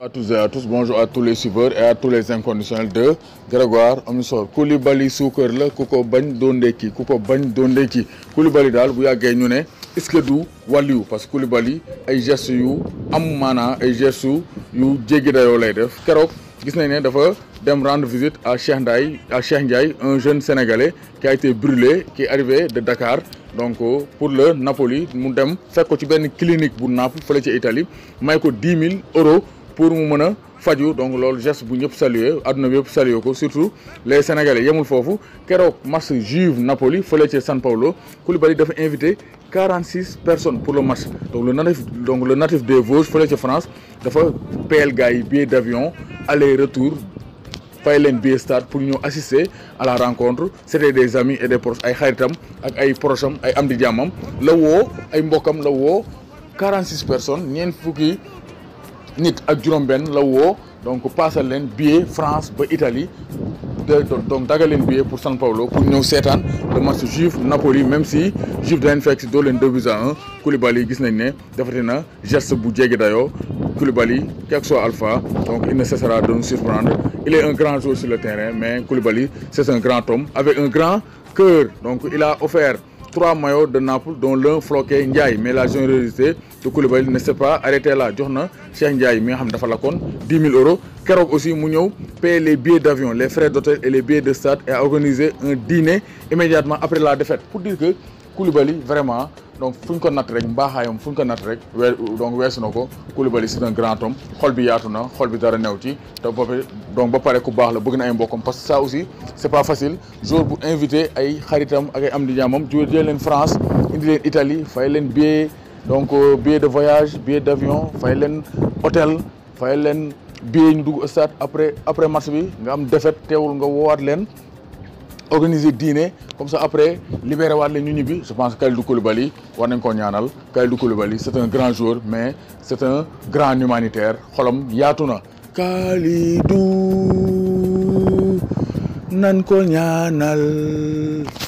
à tous et à tous bonjour à tous les suiveurs et à tous les inconditionnels de Grégoire Amissor Koulibaly suukar la ku ko bañ doo ndekki ku ko bañ doo ndekki Koulibaly daal bu yàggee ñu ne est-ce que du wàlliwu parce que Koulibaly ay gestes yu am maanaa ay gestes yu jéggi dayoo lay def keroog gis nañ ne dafa dem rendre visite à Cheikh Ndiaye à Cheikh Ndiaye un jeune sénégalais qui a été brûlé qui est arrivé de Dakar donc pour le Napoli mu dem fekk ko ci benn clinique bu Naples fële ci Italie may ko dix mille euros pour mu mën a faju donc loolu geste bu ñëpp saluer adduna bi yëpp saluer ko surtout les sénégalais yemul foofu keroog match Juve Napoli fële ci San Paulo Koulibaly dafa invité quarante six personnes pour le match donc le natif donc le natif des Vosges fële ci France dafa payal gars yi billet d'avion aller retour fay leen billet stade pour ñu assister à la rencontre c'était des amis et des proches ay xaritam ak ay procham ay am di jàmmam la woo ay mbokkam la woo quarante six personnes ñeent fukki nit ak juróom-benn la woo donc paasal leen billet France ba Italie de donc dagal leen billet pour San Paulo pour ñëw seetaan le match Juve Napoli même si Juve daleen fekk si doo leen deux buts à un Koulibaly gis nañ ne defati na geste bu jéggi dayoo Koulibaly quel que soit Alpha donc il ne cessera de nous surprendre il est un grand joueur sur le terrain mais Koulibaly c'est un grand homme avec un grand cœur donc il a offert trois maillots de Naples dont l'un floqué Ndiaye mais la générosité de Koulibaly ne s'est pas arrêté là jox na Cheikh Ndiaye mi nga xam dafa lakkoon dix mille euros keroog aussi mu ñëw payer les billets d'avion les frais d'hôtel et les billets de stade et a organisé un dîner immédiatement après la défaite pour dire que Koulibaly vraiment donc fu ñu ko natt rek mbaaxaayam fu ñu ko natt rek wee donc weesu na ko Koulibaly c'est un grand homme xol bi yaatu na xol bi dara new ci te boppam donc ba pare ku baax la bëgg na ay mbokkam parce que ça aussi c'est pas facile jour bu invité ay xaritam ak ay am di jaamam ju jël leen France indi leen Italie fay leen billet donc billet de voyage billet d'avion fay leen hôtel fay leen billet ñu dugg stade après après match bi nga am défaite teewul nga woowaat leen organiser dîner comme ça après libéré waat leen ñu ñibbi je pense que Kalidou Koulibaly war nañ koo ñaanal Kalidou Koulibaly c'est un grand joueur mais c'est un grand humanitaire xolam yaatu na Kalidou nan ko ñaanal